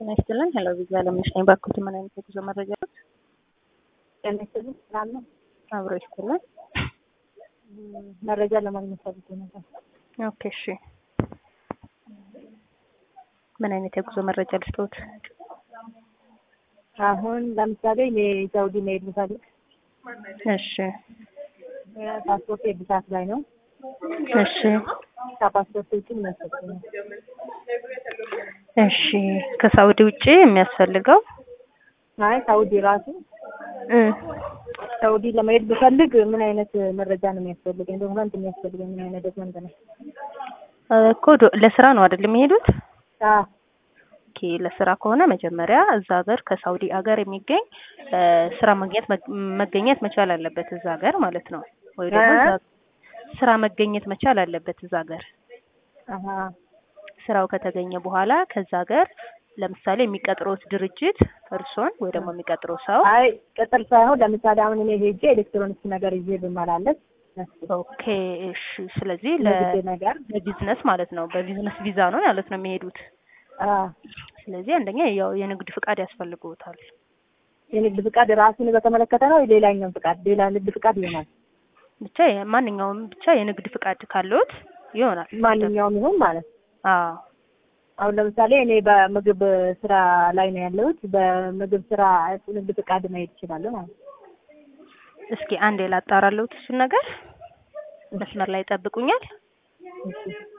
ጤና ይስጥልን። ሄሎ ቪዛ ለምነሽ ነኝ። ባክዎት ምን አይነት የጉዞ መረጃዎች? ጤና ይስጥልን። ሰላም ነው? አብሮ ይስጥልን። መረጃ ለማግኘት ፈልጌ ነበር። ኦኬ እሺ። ምን አይነት የጉዞ መረጃ ልስጥዎት? አሁን ለምሳሌ እኔ ሳውዲ መሄድ ብፈልግ እሺ ፓስፖርት የብዛት ላይ ነው። እሺ ከፓስፖርት ውጭ የሚያስፈልገው እሺ ከሳውዲ ውጪ የሚያስፈልገው አይ ሳውዲ ራሱ እ ሳውዲ ለመሄድ ብፈልግ ምን አይነት መረጃ ነው የሚያስፈልገኝ? ዶክመንት የሚያስፈልገኝ ምን አይነት ዶክመንት ነው? እኮ ዶ- ለስራ ነው አይደል የሚሄዱት? አዎ ኦኬ ለስራ ከሆነ መጀመሪያ እዛ ሀገር ከሳውዲ ሀገር የሚገኝ እ ስራ ማግኘት መግ- መገኘት መቻል አለበት እዛ ሀገር ማለት ነው። ወይ ደግሞ እ? እዛ ስራ መገኘት መቻል አለበት እዛ ሀገር። አሀ ስራው ከተገኘ በኋላ ከዛ ሀገር ለምሳሌ የሚቀጥሩት ድርጅት እርሶን ወይ ደግሞ የሚቀጥረው ሰው አይ ቅጥር ሳይሆን ለምሳሌ አሁን እኔ ሄጄ ኤሌክትሮኒክስ ነገር ይዤ ብመላለስ ኦኬ እሺ። ስለዚህ ለግድ ለ- ነገር ለቢዝነስ ማለት ነው በቢዝነስ ቪዛ ነው ማለት ነው የሚሄዱት። አዎ ስለዚህ አንደኛ ያው የንግድ ፍቃድ ያስፈልግዎታል። የንግድ ፍቃድ ራሱን በተመለከተ ነው ሌላኛውን ፍቃድ ሌላ ንግድ ፍቃድ ይሆናል። ብቻ የ- ማንኛውም ብቻ የንግድ ፍቃድ ካለዎት ይሆናል። ማንኛውም ይሁን ማለት ነው። አዎ አሁን ለምሳሌ እኔ በምግብ ስራ ላይ ነው ያለሁት። በምግብ ስራ ንግድ ፍቃድ መሄድ እችላለሁ ማለት ነው። እስኪ አንዴ ላጣራለሁት እሱን ነገር መስመር ላይ ይጠብቁኛል። እሺ